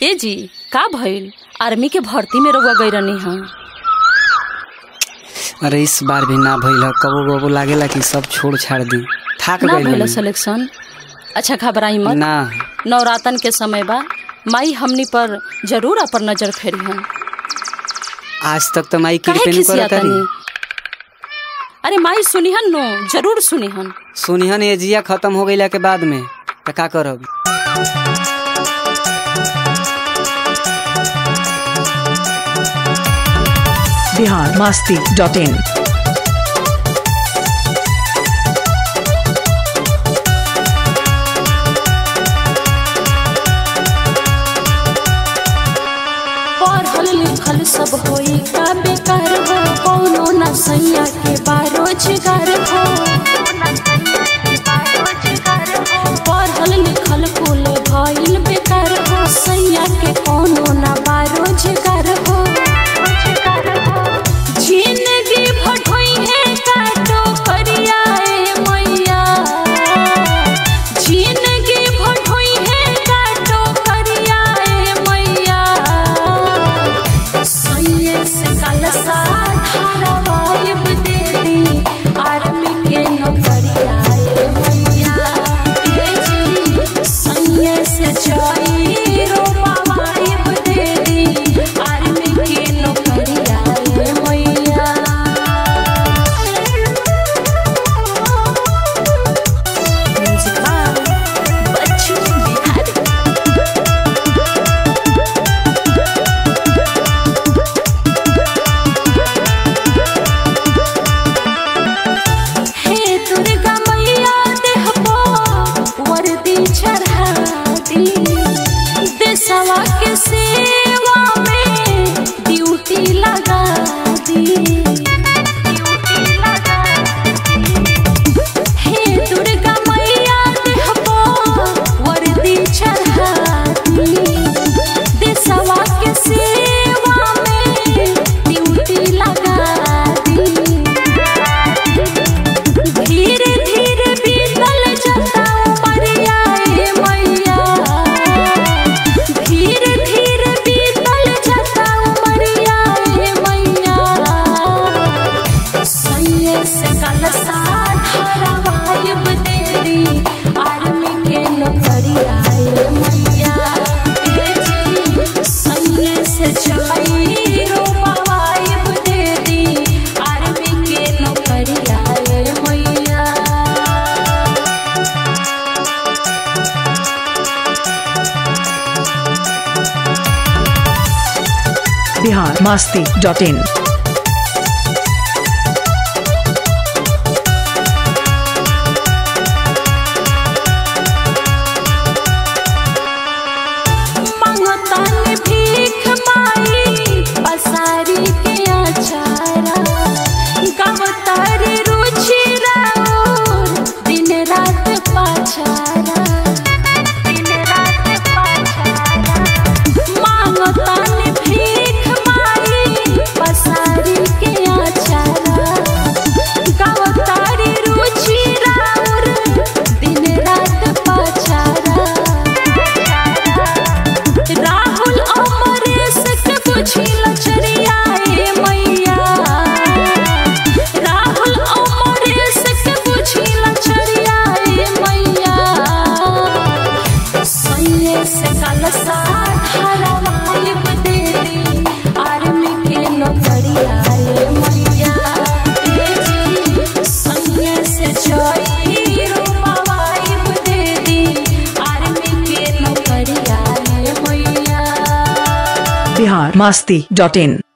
ए जी का भइल आर्मी के भर्ती में रउआ गई रहनी हाँ अरे इस बार भी ना भइल ह कबो कबो लागेला कि सब छोड़ छाड़ दी थाक ना गइल भइल हनी। सिलेक्शन अच्छा घबराई मत ना नवरातन के समय बा माई हमनी पर जरूर अपन नजर फेरी हन आज तक तो माई काहे कृपे खिसिया करत तनी अरे माई सुनिहन नो जरूर सुनिहन सुनिहन एजिया खत्म हो गईला के बाद में त का करब बिहार मस्ती डॉट इन पढ़ल लिखल सब होई का बेकार हो कौनो न सैया के बारोजगार हो पढ़ल लिखल कुल भइल बेकार हो सैया के कौनो न बारोजगार हो जिंदगी भटोई है काटो करियाए मैया जिंदगी भटोई है काटो करियाए मैया सैये से कलसा धारावाहिब दे दी आर्मी के नौकरियाए मैया ए जी सैये से जाई रोपावाहिब दे दी आर्मी के नौकरियाए मैया बच्चू बिहारी हे दुर्गा मैया देहबो वर्दी चढ़ा दी देशवा के सेवा में ड्यूटी लगा दी हे दुर्गा मैया देहबो वर्दी चढ़ा दी देशवा के सेवा में ड्यूटी लगा दी धीरे धीरे बीतल जाता उमरिया ए मैया धीरे धीरे बीतल जाता उमरिया ए मैया सैये से कलसा धारावाहिब दे दी आर्मी के नौकरिया ए मैया ए जी सैये से जाई रोपावाहिब दे दी आर्मी के नौकरिया ए मैया बिहार मस्ती डॉट इन मंगतान भीख माई पसारी के आचारा गवतारी रुचि राउर दिन रात पाचारा दिन रात पाचारा मांगतान भीख माई पसारी के आचारा गवतारी रुचि राउर दिन रात पाचारा राहुल अमरेश के बुझी लचरिया ए मैया राहुल अमरेश के बुझी लचरिया ए मैया सैये से कलसा धारावाहिब दे दी आर्मी के नौकरिया ए मैया ए जी सैये से जाई रोपावाहिब दे दी आर्मी के नौकरिया ए मैया बिहार मस्ती डॉट इन